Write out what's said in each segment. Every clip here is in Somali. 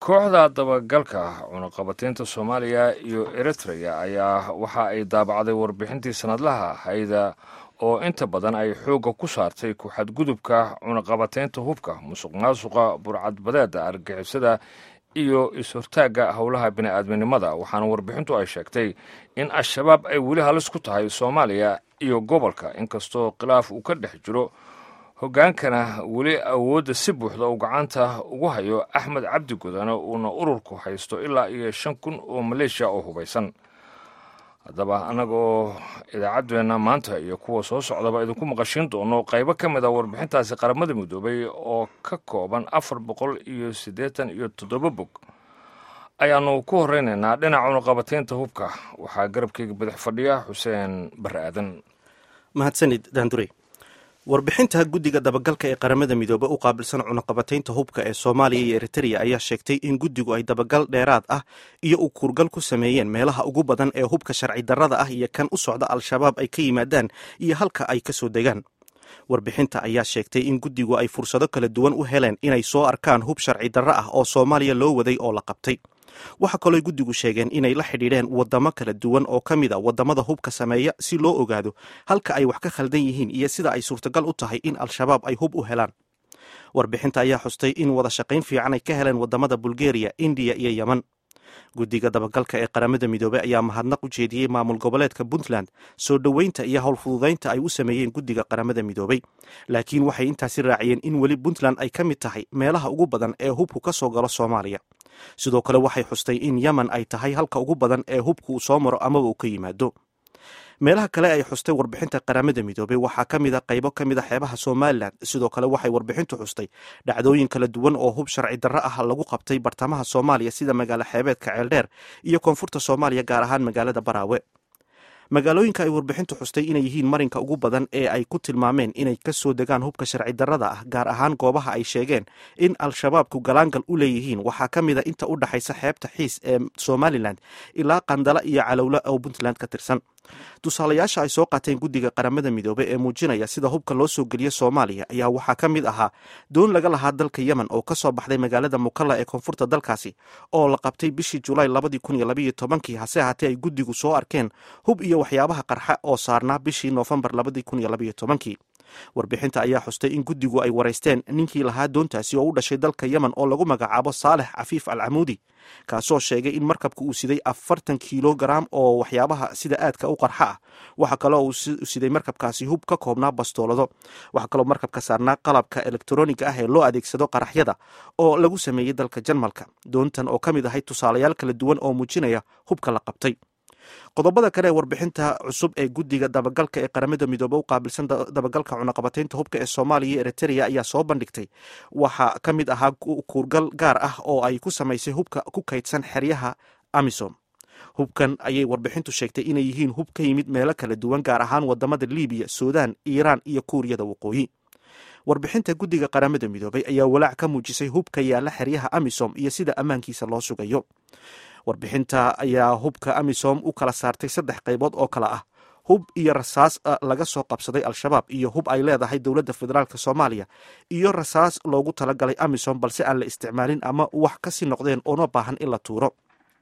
kooxda dabagalka cunaqabataynta soomaaliya iyo eritrea ayaa waxa ay daabacday warbixintii sanadlaha hayda oo inta badan ay xoogga ku saartay ku-xadgudubka cunaqabataynta hubka musuq maasuqa burcadbadeeda argixisada iyo is-hortaagga howlaha bini'aadminimada waxaana warbixintu ay sheegtay in al-shabaab ay weli halis ku tahay soomaaliya iyo gobolka inkastoo khilaaf uu ka dhex jiro hoggaankana weli awoodda si buuxda uu gacanta ugu hayo axmed cabdi gudane uuna ururku haysto ilaa iyo shan kun oo maleeshiya oo hubaysan haddaba annaga oo idaacaddeenna maanta iyo kuwa soo socdaba idinku maqashiin doono qaybo ka mid a warbixintaasi qaramada midoobay oo ka kooban afar boqol iyo siddeetan iyo toddoba bog ayaannu ku horeynaynaa dhinaca cunaqabataynta hubka waxaa garabkeyga badax fadhiya xuseen barre aadan mahadsanid daandure warbixinta guddiga dabagalka ee qaramada midoobe u qaabilsan cunaqabataynta hubka ee soomaaliya iyo eritrea ayaa sheegtay in guddigu ay dabagal dheeraad ah iyo u kuurgal ku sameeyeen meelaha ugu badan ee hubka sharci darrada ah iyo kan u socda al-shabaab ay ka yimaadaan iyo halka ay ka soo degaan warbixinta ayaa sheegtay in guddigu ay fursado kala duwan u heleen inay soo arkaan hub sharci darro ah oo soomaaliya loo waday oo la qabtay waxaa kaloo guddigu sheegeen inay la xidhiidheen waddamo kala duwan oo ka mid a waddamada hubka sameeya si loo ogaado halka ay wax ka khaldan yihiin iyo sida ay suurtagal u tahay in al-shabaab ay hub u helaan warbixinta ayaa xustay in wada shaqayn fiican ay ka heleen waddamada bulgeriya indiya iyo yeman guddiga dabagalka ee qaramada midoobey ayaa mahadnaq u jeediyey maamul goboleedka puntland soo dhoweynta iyo howlfududaynta ay u sameeyeen guddiga qaramada midoobey laakiin waxay intaasi raaciyeen in weli puntland ay ka mid tahay meelaha ugu badan ee hubku ka soo galo soomaaliya sidoo kale waxay xustay in yemen ay tahay halka ugu badan ee hubku uu soo maro amaba uu ka yimaado meelaha kale ay xustay warbixinta qaramada midoobey waxaa ka mid a qaybo ka mid a xeebaha somalilan sidoo kale waxay warbixintu xustay dhacdooyin kala duwan oo hub sharci darro ah lagu qabtay bartamaha soomaaliya sida magaalo xeebeedka ceeldheer iyo koonfurta soomaaliya gaar ahaan magaalada baraawe magaalooyinka ay warbixintu xustay inay yihiin marinka ugu badan ee ay ku tilmaameen inay ka soo degaan hubka sharci darrada ah gaar ahaan goobaha ay sheegeen in al-shabaabku galaangal u leeyihiin waxaa ka mid a inta u dhexaysa xeebta xiis ee somalilan ilaa qandala iyo calowle oo puntland ka tirsan tusaalayaasha ay soo qaateen guddiga qaramada midoobe ee muujinaya sida hubka loo soo geliya soomaaliya ayaa waxaa ka mid ahaa doon laga lahaa dalka yemen oo ka soo baxday magaalada mukalla ee koonfurta dalkaasi oo la qabtay bishii julaay labadii kun iyo labaiyo tobankii hase ahaatee ay guddigu soo arkeen hub iyo waxyaabaha qarxa oo saarnaa bishii noofembar labadii kun iyo labaiyo tobankii warbixinta ayaa xustay in guddigu ay waraysteen ninkii lahaa doontaasi oo u dhashay dalka yemen oo lagu magacaabo saalex cafiif al camuudi kaasoo sheegay in markabka uu siday afartan kilogaram oo waxyaabaha sida aadka u qarxa ah waxaa kaloo uu siday markabkaasi hub ka koobnaa bastoolado waxaa kaloo markabka saarnaa qalabka elektroniga ah ee loo adeegsado qaraxyada oo lagu sameeyey dalka jarmalka doontan oo ka mid ahay tusaalayaal kala duwan oo muujinaya hubka la qabtay qodobada kale ee warbixinta cusub ee guddiga dabagalka ee qaramada midoobe u qaabilsan dabagalka cunaqabataynta hubka ee soomaaliya iyo eritrea ayaa soo bandhigtay waxaa ka mid ahaa kuurgal gaar ah oo ay ku samaysay hubka ku kaydsan xeryaha amisom hubkan ayay warbixintu sheegtay inay yihiin hub ka yimid meelo kala duwan gaar ahaan wadamada libiya suudaan iiraan iyo kuuriyada waqooyi warbixinta guddiga qaramada midoobey ayaa walaac ka muujisay hubka yaalla xeryaha amisom iyo sida ammaankiisa loo sugayo warbixinta ayaa hubka amisom u kala saartay saddex qaybood oo kale ah hub iyo rasaas laga soo qabsaday al-shabaab iyo hub ay leedahay dowladda federaalk soomaaliya iyo rasaas loogu talagalay amisom balse aan la isticmaalin ama wax kasii noqdeen oona baahan in la tuuro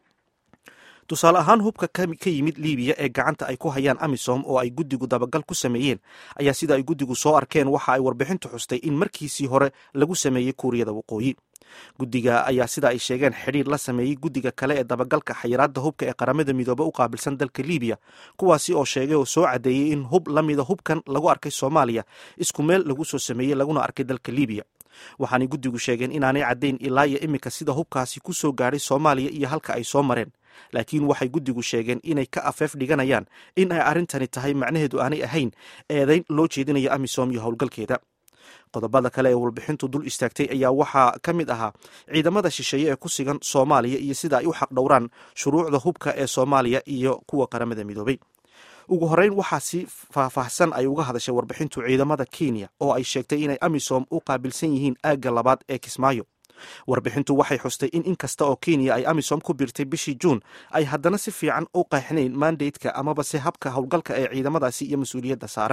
tusaale ahaan hubka ka yimid libiya ee gacanta ay ku hayaan amisom oo ay guddigu dabagal ku sameeyeen ayaa sida ay guddigu soo arkeen waxa ay warbixintu xustay in markiisii hore lagu sameeyey kuuriyada waqooyi guddiga ayaa sida ay sheegeen xidhiir la sameeyey guddiga kale ee dabagalka xayiraadda hubka ee qaramada midoobe u qaabilsan dalka libiya kuwaasi oo sheegay oo soo caddeeyey in hub la mida hubkan lagu arkay soomaaliya isku meel lagu soo sameeyey laguna arkay dalka libiya waxaanay guddigu sheegeen inaanay caddayn ilaa iyo iminka sida hubkaasi ku soo gaadhay soomaaliya iyo halka ay soo mareen laakiin waxay guddigu sheegeen inay ka afeef dhiganayaan in ay arrintani tahay macnaheedu aanay ahayn eedayn loo jeedinayo amisom iyo howlgalkeeda qodobada kale ee warbixintu dul istaagtay ayaa waxaa ka mid ahaa ciidamada shisheeye ee ku sigan soomaaliya iyo sida ay u xaqdhowraan shuruucda hubka ee soomaaliya iyo kuwa qaramada midoobey ugu horeyn waxaa si faahfaahsan ay uga hadashay warbixintu ciidamada kenya oo ay sheegtay inay amisom u qaabilsan yihiin aagga labaad ee kismaayo warbixintu waxay xustay in inkasta oo kenya ay amisom ku biirtay bishii juun ay haddana si fiican u qeexnayn mandateka amaba se habka howlgalka ee ciidamadaasi iyo mas-uuliyadda saaran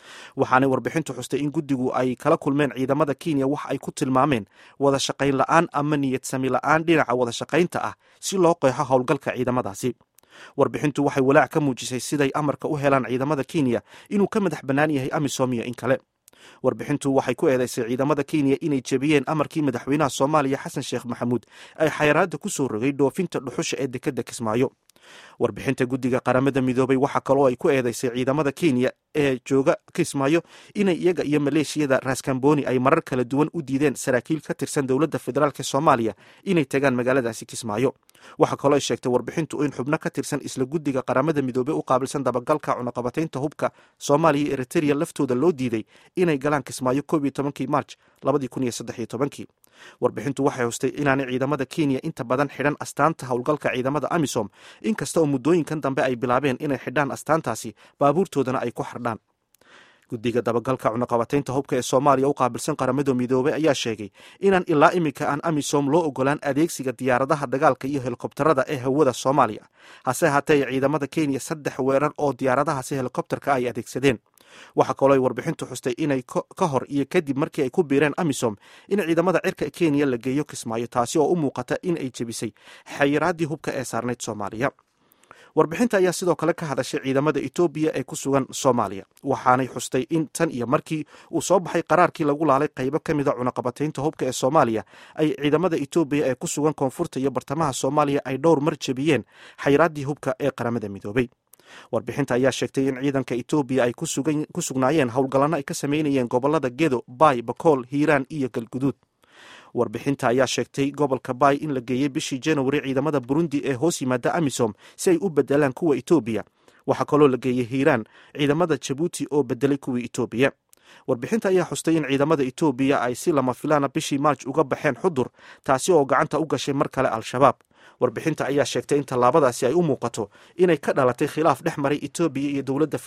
waxaanay warbixintu xustay in guddigu ay kala kulmeen ciidamada kenya wax ay ku tilmaameen wada shaqayn la'aan ama niyad sami la'aan dhinaca wada shaqaynta ah si loo qeexo howlgalka ciidamadaasi warbixintu waxay walaac ka muujisay siday amarka u helaan ciidamada kenya inuu ka madax bannaan yahay amisom iyo in kale warbixintu waxay ku eedaysay ciidamada kenya inay jebiyeen amarkii madaxweynaha soomaaliya xasan sheekh maxamuud ay xayaraadda ku soo rogay dhoofinta dhuxusha ee dekedda kismaayo warbixinta guddiga qaramada midoobay waxaa kaloo ay ku eedaysay ciidamada kenya ee jooga kismaayo inay iyaga iyo maleeshiyada raskamboni ay marar kala duwan u diideen saraakiil ka tirsan dowladda federaalk soomaaliya inay tagaan magaaladaasi kismaayo waxaa kaloo ay sheegtay warbixintu in xubno ka tirsan isla guddiga qaramada midoobey u qaabilsan dabagalka cunaqabataynta hubka soomaaliya iyo eritrea laftooda loo diiday inay galaan kismaayo koob iyo tobankii march labadii kun iyo saddex iyo tobankii warbixintu waxay hustay inaanay ciidamada kenya inta badan xidhan astaanta howlgalka ciidamada amisom inkasta oo muddooyinkan dambe ay bilaabeen inay xidhaan astaantaasi baabuurtoodana ay ku xardhaan guddiga dabagalka cunaqabataynta hubka ee soomaaliya u qaabilsan qaramada midoobey ayaa sheegay inaan ilaa iminka aan amisom loo ogolaan adeegsiga diyaaradaha dagaalka iyo helikobtarada ee hawada soomaaliya hase haatee ciidamada kenya saddex weerar oo diyaaradahaasi helikobtarka ay adeegsadeen waxaa kaloo ay warbixintu xustay inay ka hor iyo kadib markii ay ku biireen amisom in ciidamada cirka kenya la geeyo kismaayo taasi oo u muuqata in ay jebisay xayiraaddii hubka ee saarnayd soomaaliya warbixinta ayaa sidoo kale ka hadashay ciidamada etoobiya ee ku sugan soomaaliya waxaanay xustay in tan iyo markii uu soo baxay qaraarkii lagu laalay qaybo ka mida cunaqabataynta hubka ee soomaaliya ay ciidamada etoobiya ee ku sugan koonfurta iyo bartamaha soomaaliya ay dhowr mar jebiyeen xayiraaddii hubka ee qaramada midoobey warbixinta ayaa sheegtay in ciidanka etoobiya ay ku sugnaayeen howlgallanno ay ka sameynayeen gobolada gedo baay bakool hiiraan iyo galguduud warbixinta ayaa sheegtay gobolka baay in la geeyey bishii januari ciidamada burundi ee hoos yimaada amisom si ay u bedelaan kuwa etoobiya waxaa kaloo la geeyey hiiraan ciidamada jabuuti oo bedelay kuwii etoobiya warbixinta ayaa xustay in ciidamada etoobiya ay si lama filaana bishii maarj uga baxeen xudur taasi oo gacanta u gashay mar kale al-shabaab warbixinta ayaa sheegtay in tallaabadaasi ay u muuqato inay ka dhalatay khilaaf dhex maray etoobiya iyo dowladda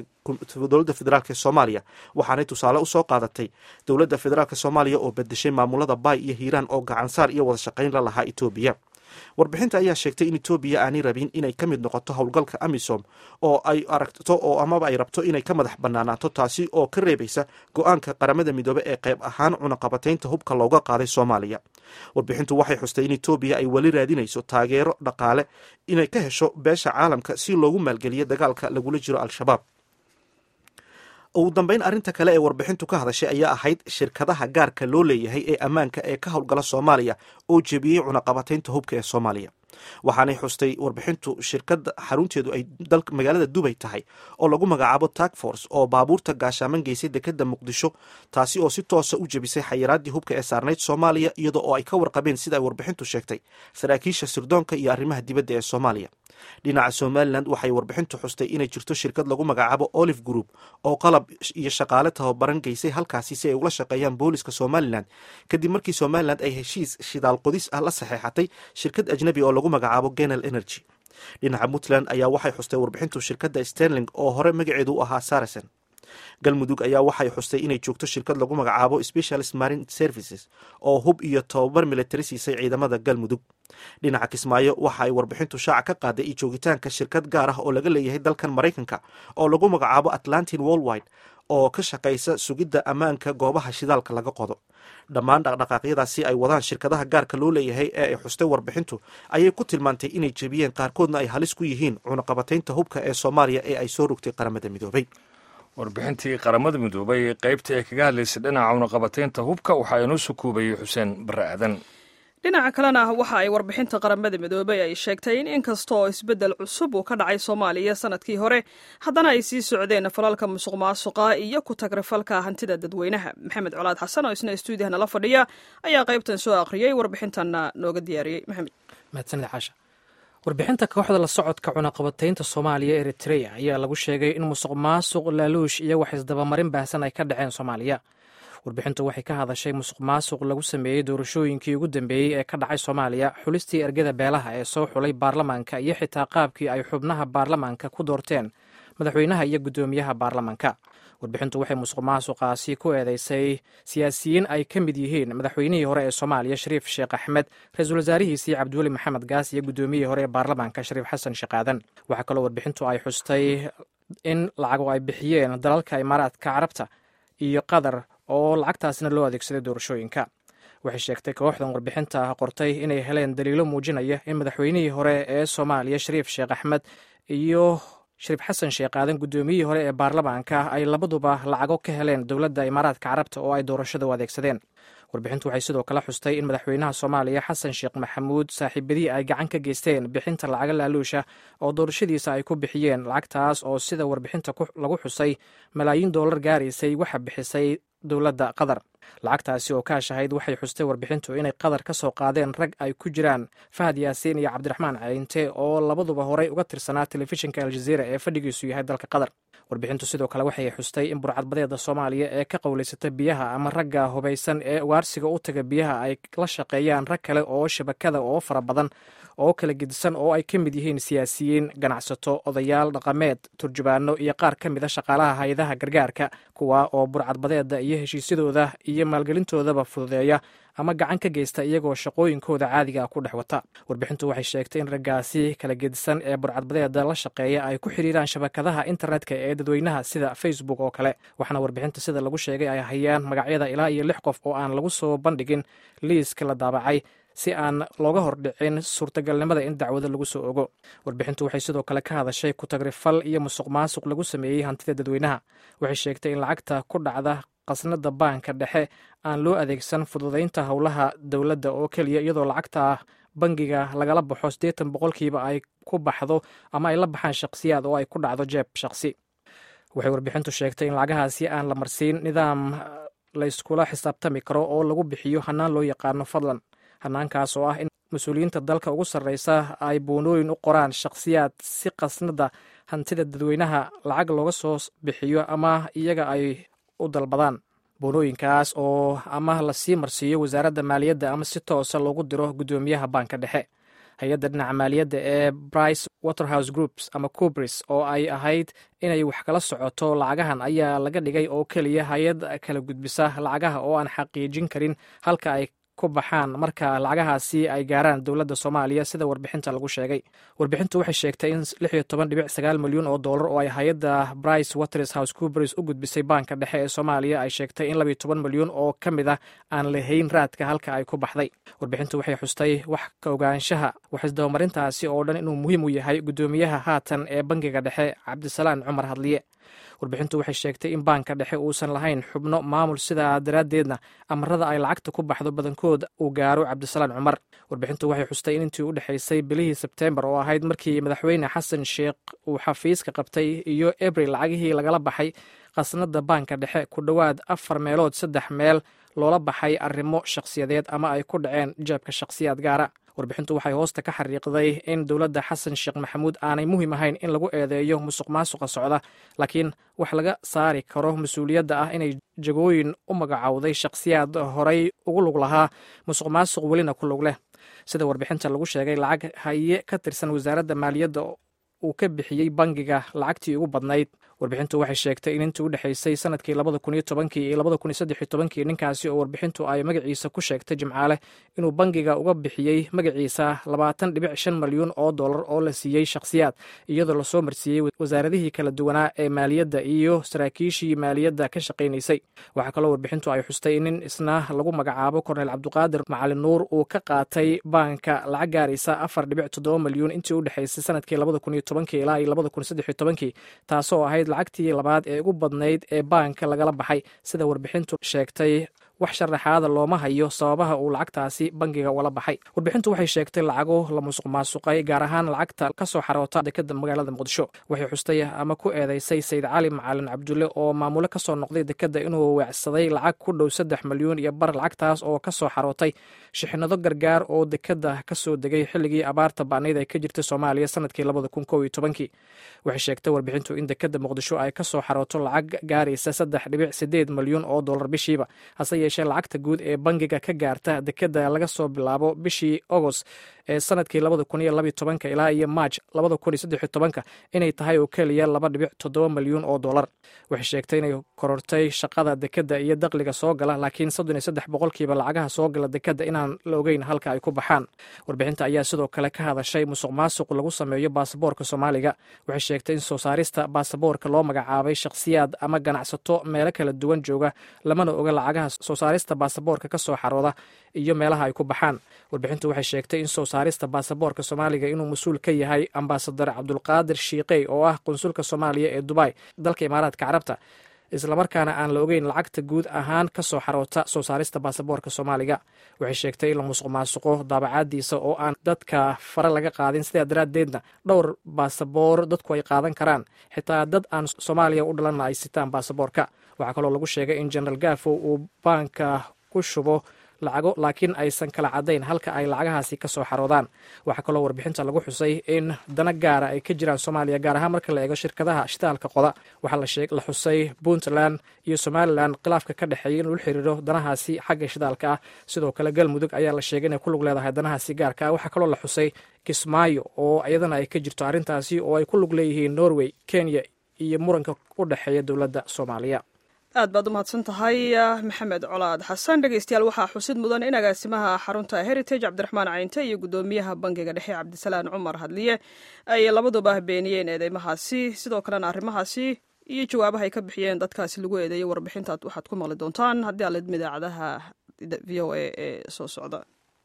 federaalk soomaaliya waxaanay tusaale usoo qaadatay dowladda federaalk soomaaliya oo bedeshay maamulada baay iyo hiiraan oo gacansaar iyo wada shaqayn la lahaa etoobiya warbixinta ayaa sheegtay in etoobiya aanay rabin inay ka mid noqoto howlgalka amisom oo ay aragto oo amaba ay rabto inay ka madax banaanaato taasi oo ka reebaysa go-aanka qaramada midoobe ee qayb ahaan cunaqabataynta hubka looga qaaday soomaaliya warbixintu waxay xustay in etoobiya ay weli raadinayso taageero dhaqaale inay ka hesho beesha caalamka si loogu maalgeliyo dagaalka lagula jiro al-shabaab ugu dambeyn arrinta kale ee warbixintu ka hadashay ayaa ahayd shirkadaha gaarka loo leeyahay ee ammaanka ee ka howlgala soomaaliya oo jebiyey cunaqabataynta hubka ee soomaaliya waxaanay xustay warbixintu shirkadda xarunteedu ay magaalada dubay tahay oo lagu magacaabo tagforce oo baabuurta gaashaaman geysay dekedda muqdisho taasi oo si toosa u jebisay xayiraaddii hubka ee saarnayd soomaaliya iyadoo oo ay ka warqabeen sida ay warbixintu sheegtay saraakiisha sirdoonka iyo arrimaha dibadda ee soomaaliya dhinaca somalilan waxay warbixintu xustay inay jirto shirkad lagu magacaabo olive group oo qalab iyo shaqaale tababaran geysay halkaasi si ay ula shaqeeyaan booliska somalilan kadib markii somalilan ay heshiis shidaal qodis ah la saxeexatay shirkad ajnabi oo lagu magacaabo genal energy dhinaca puntland ayaa waxay xustay warbixintu shirkadda sterling oo hore magaceedu u ahaa saracen galmudug ayaa waxay xustay inay joogto shirkad lagu magacaabo specialist marine services oo hub iyo tababar militari siisay ciidamada galmudug dhinaca kismaayo waxa ay warbixintu shaaca ka qaaday iyo joogitaanka shirkad gaar ah oo laga leeyahay dalkan maraykanka oo lagu magacaabo atlantin worldwide oo ka shaqaysa sugidda ammaanka goobaha shidaalka laga qodo dhammaan dhaqdhaqaaqyadaasi ay wadaan shirkadaha gaarka loo leeyahay ee ay xustay warbixintu ayay ku tilmaantay inay jebiyeen qaarkoodna ay halis ku yihiin cunaqabataynta hubka ee soomaaliya ee ay soo rogtay qaramada midoobay warbixintii qaramada midoobay qaybta ee kaga hadlaysay dhinaca cunaqabataynta hubka waxaa inoo sukuubayay xuseen barre aadan dhinaca kalena waxa ay warbixinta qaramada midoobey ay sheegtay in inkasta oo isbeddel cusub uu ka dhacay soomaaliya sanadkii hore haddana ay sii socdeen falalka musuq maasuqa iyo ku tagrifalka hantida dadweynaha maxamed colaad xasan oo isna stuudiyaha nala fadhiya ayaa qaybtan soo akhriyey warbixintanna nooga diyaariyey maxamed mahadsanid caasha warbixinta kooxda la socodka cunaqabataynta soomaaliya eritreya ayaa lagu sheegay in musuq maasuq laaluush iyo wax isdabamarin baahsan ay ka dhaceen soomaaliya warbixintu waxay ka hadashay musuq maasuq lagu sameeyey doorashooyinkii ugu dambeeyey ee ka dhacay soomaaliya xulistii ergada beelaha ee soo xulay baarlamaanka iyo xitaa qaabkii ay xubnaha baarlamaanka ku doorteen madaxweynaha iyo guddoomiyaha baarlamaanka warbixintu waxay musuq maasuqaasi ku eedeysay siyaasiyiin ay ka mid yihiin madaxweynihii hore ee soomaaliya shariif sheekh axmed ra-iisul wasaarihiisii cabdiweli maxamed gaas iyo guddoomiyihii hore ee baarlamaanka shariif xasan sheekh aadan waxaa kaloo warbixintu ay xustay in lacago ay bixiyeen dalalka imaaraadka carabta iyo qatar oo lacagtaasna loo adeegsaday doorashooyinka waxay sheegtay kooxdan warbixinta qortay inay heleen daliilo muujinaya in madaxweynihii hore ee soomaaliya shariif sheekh axmed iyo shariif xasan sheekh aadan guddoomiyihii hore ee baarlamaanka ay labaduba lacago ka heleen dowladda imaaraadka carabta oo ay doorashada u adeegsadeen warbixintu waxay sidoo kale xustay in madaxweynaha soomaaliya xasan sheekh maxamuud saaxiibadii ay gacan ka geysteen bixinta lacaga laaluusha oo doorashadiisa ay ku bixiyeen lacagtaas oo sida warbixinta lagu xusay malaayiin doolar gaaraysay waxa bixisay dowladda qatar lacagtaasi oo kaashahayd waxay xustay warbixintu inay qatar ka soo qaadeen rag ay ku jiraan fahad yaasiin iyo cabdiraxmaan cayinte oo labaduba horey uga tirsanaa telefishinka aljaziira ee fadhigiisu yahay dalka qatar warbixintu sidoo kale waxay xustay in burcadbadeeda soomaaliya ee ka qowlaysata biyaha ama ragga hubaysan ee ugaarsiga u taga biyaha ay la shaqeeyaan rag kale oo shabakada oo fara badan oo kala gedisan oo ay ka mid yihiin siyaasiyiin ganacsato odayaal dhaqameed turjubaano iyo qaar ka mid a shaqaalaha hay-adaha gargaarka kuwa oo burcadbadeeda iyo heshiisyadooda iyo maalgelintoodaba fududeeya ama gacan ka geysta iyagoo shaqooyinkooda caadiga ku dhex wata warbixintu waxay sheegtay in raggaasi kala gedisan ee burcadbadeeda la shaqeeya ay ku xiriiraan shabakadaha internetka ee dadweynaha sida facebook oo kale waxaana warbixinta sida lagu sheegay ay hayaan magacyada ilaa iyo lix qof oo aan lagu soo bandhigin liiska la daabacay si aan looga hordhicin suurtagalnimada in dacwado lagu soo ogo warbixintu waxay sidoo kale ka hadashay ku-tagrifal iyo musuq maasuq lagu sameeyey hantida dadweynaha waxay sheegtay in lacagta ku dhacda qasnada baanka dhexe aan loo adeegsan fududaynta howlaha dowladda oo keliya iyadoo lacagta bangiga lagala baxo siddeetan boqolkiiba ay ku baxdo ama ay la baxaan shakhsiyaad oo ay ku dhacdo jeeb shakhsi waxay warbixintu sheegtay in lacagahaasi aan la marsiin nidaam layskula xisaabtami karo oo lagu bixiyo hannaan loo yaqaano fadlan hanaankaas oo ah in mas-uuliyiinta dalka ugu sarreysa ay buunooyin u qoraan shakhsiyaad si qasnada hantida dadweynaha lacag looga soo bixiyo ama iyaga ay u dalbadaan buunooyinkaas oo ama lasii marsiiyo wasaaradda maaliyadda ama si toosa loogu diro guddoomiyaha baanka dhexe hay-adda dhinaca maaliyadda ee brice waterhouse groups ama cubris oo ay ahayd inay wax kala socoto lacagahan ayaa laga dhigay oo keliya hay-ad kala gudbisa lacagaha oo aan xaqiijin karin halka ay ku baxaan marka lacagahaasi ay gaaraan dowladda soomaaliya sida warbixinta lagu sheegay warbixintu waxay sheegtay in lix iyo toban dhibic sagaal milyan oo dollar oo ay hay-adda brice waters house cubris u gudbisay baanka dhexe ee soomaaliya ay sheegtay in labiyo toban milyan oo ka mid ah aan lahayn raadka halka ay ku baxday warbixintu waxay xustay wax ka ogaanshaha waxisdabamarintaasi oo dhan inuu muhiim u yahay guddoomiyaha haatan ee bangiga dhexe cabdisalaan cumar hadliye warbixintu waxay sheegtay in baanka dhexe uusan lahayn xubno maamul sidaa daraaddeedna amarada ay lacagta ku baxdo badankood uu gaaro cabdisalaan cumar warbixintu waxay xustay in intii u dhexaysay bilihii sebteembar oo ahayd markii madaxweyne xasan sheekh uu xafiiska qabtay iyo abril lacagihii lagala baxay khasnada baanka dhexe ku dhowaad afar meelood saddex meel loola baxay arrimo shakhsiyadeed ama ay ku dhaceen jeebka shakhsiyaad gaara warbixintu waxay hoosta ka xariiqday in dowladda xasan sheekh maxamuud aanay muhiim ahayn in lagu eedeeyo musuq maasuqa socda laakiin wax laga saari karo mas-uuliyadda ah inay jagooyin u magacowday shakhsiyaad horay ugu lug lahaa musuq maasuq welina ku lug leh sida warbixinta lagu sheegay lacag haye ka tirsan wasaaradda maaliyadda uu ka bixiyey bangiga lacagtii ugu badnayd warbixintu waxay sheegtay in intii u dhexaysay sanadkii labada kun iyo tobankii iyo labada kun iyo saddex iyo tobankii ninkaasi oo warbixintu ay magaciisa ku sheegtay jimcaale inuu bangiga uga bixiyey magaciisa labaatan dhibic shan malyan oo dollar oo la siiyey shakhsiyaad iyadoo lasoo marsiiyey wasaaradihii kala duwanaa ee maaliyadda iyo saraakiishii maaliyadda ka shaqaynaysay waxaa kaloo warbixintu ay xustay in nin isna lagu magacaabo korneyl cabdiqaadir macalin nuur uu ka qaatay baanka lacag gaaraysa afar dhibic toddoba malyan intii u dhexaysay sanadkii labada kun iyo tobankii ilaa iyo labada kun saddex iyo tobankii taasoo ahayd lacagtii labaad ee ugu badnayd ee baanka lagala baxay sida warbixintu sheegtay wax sharaxaada looma hayo sababaha uu lacagtaasi bangiga ula baxay warbixintu waxay sheegtay lacago la musuq maasuqay gaar ahaan lacagta kasoo xaroota dekeda magaalada muqdisho waxay xustay ama ku eedeysay sayid cali macalin cabdulle oo maamule kasoo noqday dekeda inuu weecsaday lacag ku dhow saddex malyan iyo bar lacagtaas oo kasoo xarootay shixnado gargaar oo dekeda kasoo degay xilligii abaarta ba'nayd ay ka jirtay soomaaliya sanadkii labada kun kow iyo tobankii waxay sheegtay warbixintu in dekeda muqdisho ay kasoo xarooto lacag gaaraysa saddex dhibic sideed malyan oo dollar bishiiba hase yeeshee lacagta guud ee bangiga ka gaarta dekeda laga soo bilaabo bishii agost ee sanadkii labada kun iyo labiyo tobanka ilaa iyo maaj labada kun iyo saddex iyo tobanka inay tahay oo keliya laba dhibic toddoba milyuun oo dollar waxay sheegtay inay korortay shaqada dekeda iyo dakhliga soo gala laakiin soddon iyo saddex boqolkiiba lacagaha soo gala dekeda inaan la ogeyn halka ay ku baxaan warbixinta ayaa sidoo kale ka hadashay musuq maasuq lagu sameeyo baasaboorka soomaaliga waxay sheegtay in soo saarista baasaboorka loo magacaabay shakhsiyaad ama ganacsato meelo kala duwan jooga lamana oga lacagaha soo saarista baasaboorka ka soo xarooda iyo meelaha ay ku baxaan warbixintu waxay sheegtay in soo saarista baasaboorka soomaaliga inuu mas-uul ka yahay ambasadar cabdulqaadir shiiqey oo ah qunsulka soomaaliya ee dubai dalka imaaraadka carabta islamarkaana aan la ogeyn lacagta guud ahaan ka soo xaroota soo saarista baasaboorka soomaaliga waxay sheegtay in la musuq maasuqo daabacaadiisa oo aan dadka fare laga qaadin sidaa daraaddeedna dhowr baasaboor dadku ay qaadan karaan xitaa dad aan soomaaliya u dhalanna ay sitaan baasaboorka waxaa kaloo lagu sheegay in generaal gafo uu baanka ku shubo lacago laakiin aysan kala caddayn halka ay lacagahaasi ka soo xaroodaan waxaa kaloo warbixinta lagu xusay in dana gaara ay ka jiraan soomaaliya gaar ahaan marka la eego shirkadaha shitaalka qoda waxaa la xusay puntland iyo somalilan khilaafka ka dhexeeya inuu la xiriiro danahaasi xagga shidaalka ah sidoo kale galmudug ayaa la sheegay inay ku lug leedahay danahaasi gaarka ah waxaa kaloo la xusay kismaayo oo iyadana ay ka jirto arrintaasi oo ay ku lug leeyihiin norway kenya iyo muranka u dhexeeya dowladda soomaaliya aad baad u mahadsan tahay maxamed colaad xasan dhegeystayaal waxaa xusid mudan in agaasimaha xarunta heritage cabdiraxmaan cayinte iyo guddoomiyaha bangiga dhexe cabdisalaan cumar hadliye ay labaduba beeniyeen eedeymahaasi sidoo kalena arrimahaasi iyo jawaabaha ay ka bixiyeen dadkaasi lagu eedeeyay warbixintaad waxaad ku maqli doontaan haddii aalidma idaacadaha v o a ee soo socda